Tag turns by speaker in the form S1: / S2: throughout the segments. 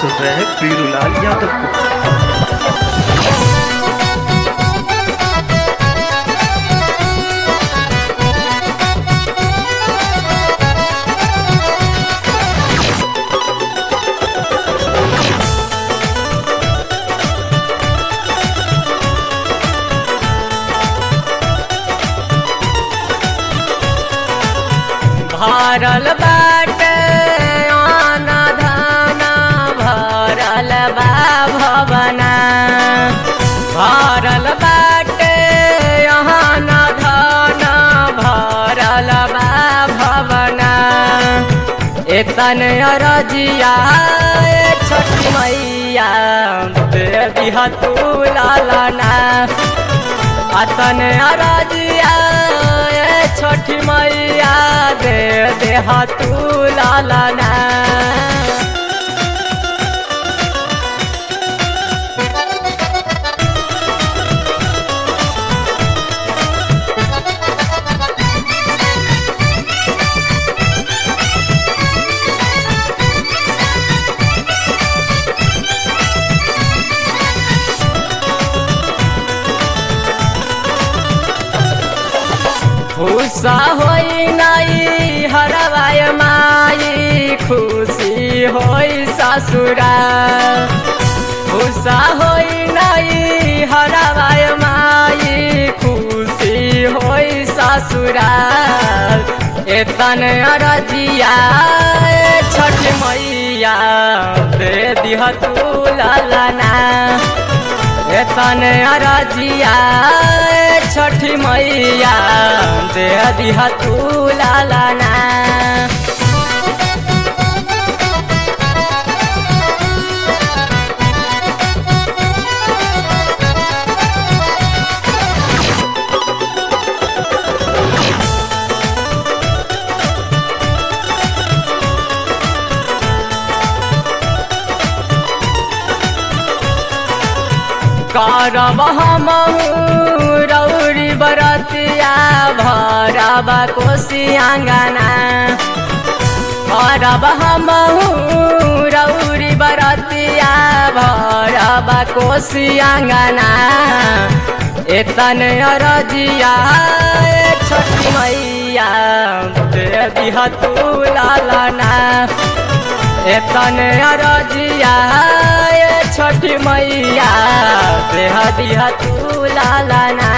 S1: सुन रहे हैं पीरूलाल यादव को
S2: भरल बाटे आना धाना भरल बा भवना भरल बाटे आना धाना भरल बा भवना एतन अरजिया ए छठी मैया दे दिहा तू लालना अतन अरजिया ए छठी मैया दे देहा तू लालना खुशा होई नाई हरवाय माई खुशी होई ससुरा खुशा होई नाई हरवाय माई खुशी होई ससुरा एतन अरजिया ए छठ मैया दे दिह तू लालना एतन अरजिया ए छठी मैया दे दिहा तू लालना करब हम रौरी बरतिया भरब कोशी आँगना करब हम रौरी बरतिया भरब कोशी आँगना एतन अरजिया ए छठी मैया दे दिहा तू लालना एतन अरजिया ए छठी मैया देह दिहा तू लालना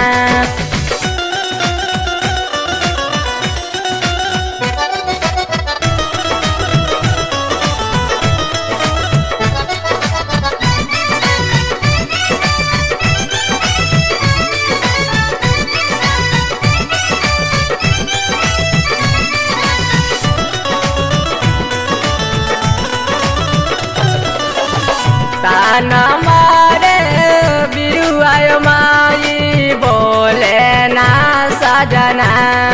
S2: ताना मारे बिरुआय माई बोले ना सजना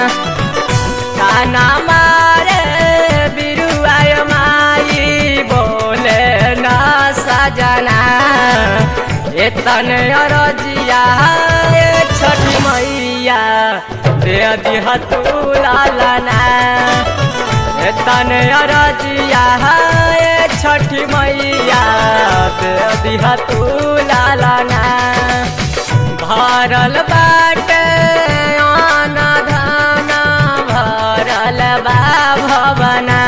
S2: ताना मारे बिरुआय माई बोले ना सजना एतन अरजिया ए छठी मैया दे दिहा तू लालना एतन अरजिया ए छठी मैया दे दिहा तू लालना भरल बाटे आना धाना भरल बा भवना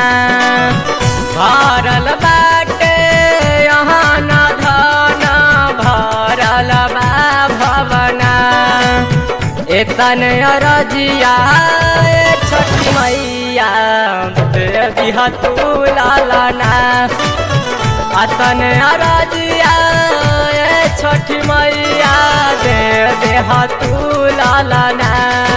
S2: भरल बाटे आना धाना भरल बा भवना एतन अरजिया ए छठी मैया दे दिहा तू लालना अतन अरजिया ए छठी मैया दे देहा तू लालना